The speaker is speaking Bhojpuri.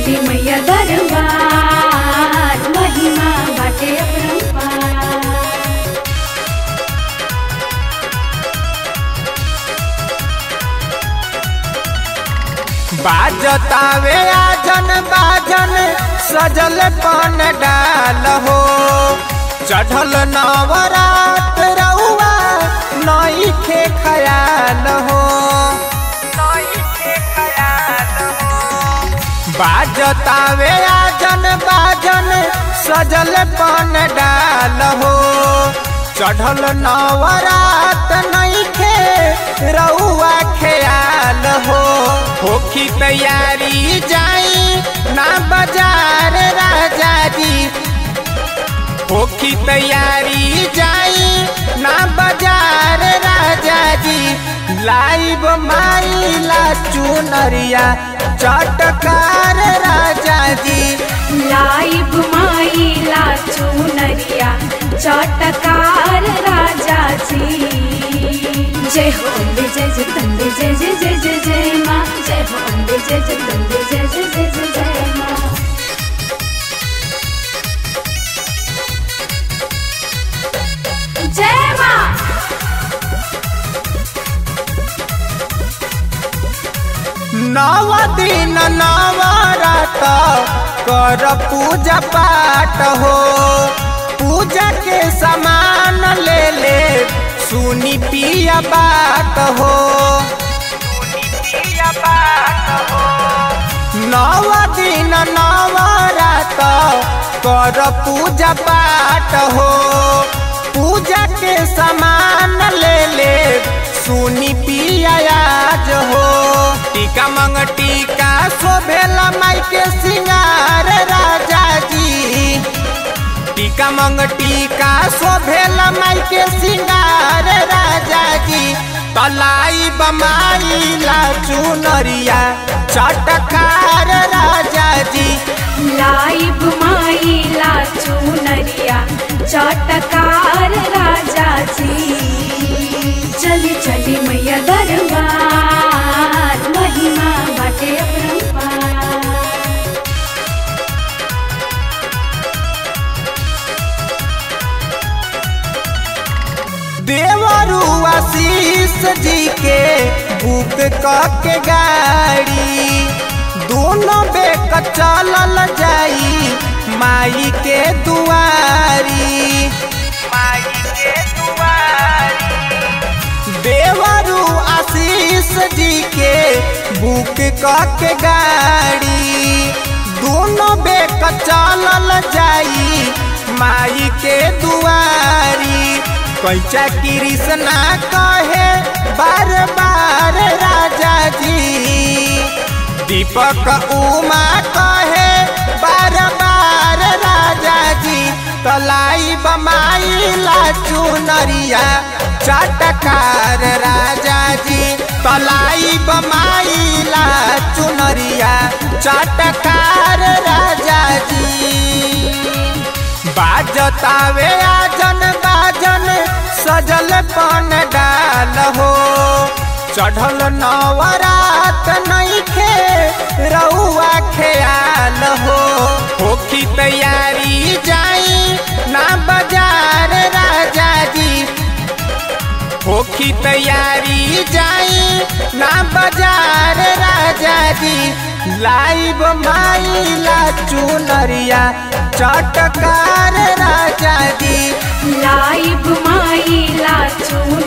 चली मैया दरबार महिमा बाटे अपरंपार बाजतावे आजन बाजन सजल पन डाल हो चढ़ल नवरात रउआ नई के खयाल हो बाजतावे आजन बाजन सजल पन डाल हो चढ़ल नवरात नई के रउआ ख्याल हो होखी तैयारी जाई ना बाजार राजा जी होखी तैयारी जाई ना बाजार राजा जी लाइव माइला चुनरिया चटकार राजा जी लाइव माइला चुनरिया चटकार राजा जी जय हो अम्बे जय जय तंबे जय जय जय जय जय माँ जय हो अम्बे जय जय तंबे जय जय जय जय जय माँ जय माँ नव दिन नवरात कर पूजा पाठ हो पूजा के सामान ले ले सुनी पिया बात हो नव दिन नवरात कर पूजा पाठ हो पूजा के सामान ले ले सुनी पिया आज हो टीका मंग टीका शोभेला माई के सिंगार राजा जी टीका मंग टीका शोभेला माई के सिंगार राजा जी तलाई बमाइला चुनरिया चटकार राजा जी लाइव माइला चुनरिया चटकार राजा जी चली चली मैया दरबार महिमा बाटे अपरंपार देवरु आशीष जी के बुक के गाड़ी दोनों बेक चलल जाई माई के दुआरी माई के दुआरी देवरु आशीष जी के बुक के गाड़ी दोनों बेक चलल जाई माई के दुआरी कैचा कृष्णा कहे बार बार राजा जी दीपक उमा कहे बार बार राजा जी तलाई बमाइला चुनरिया चटकार राजा जी तलाई बमाइला चुनरिया चटकार राजा जी बाजतावे आजन बाजन सजल पन डाल हो चढ़ल नवरात नईखे रउआ ख्याल हो होखी तैयारी जाई ना बाजार राजा जी होखी तैयारी जाई ना बाजार राजा जी लाइव माइला चुनरिया चटकार राजा जी लाइव माइला चुनरिया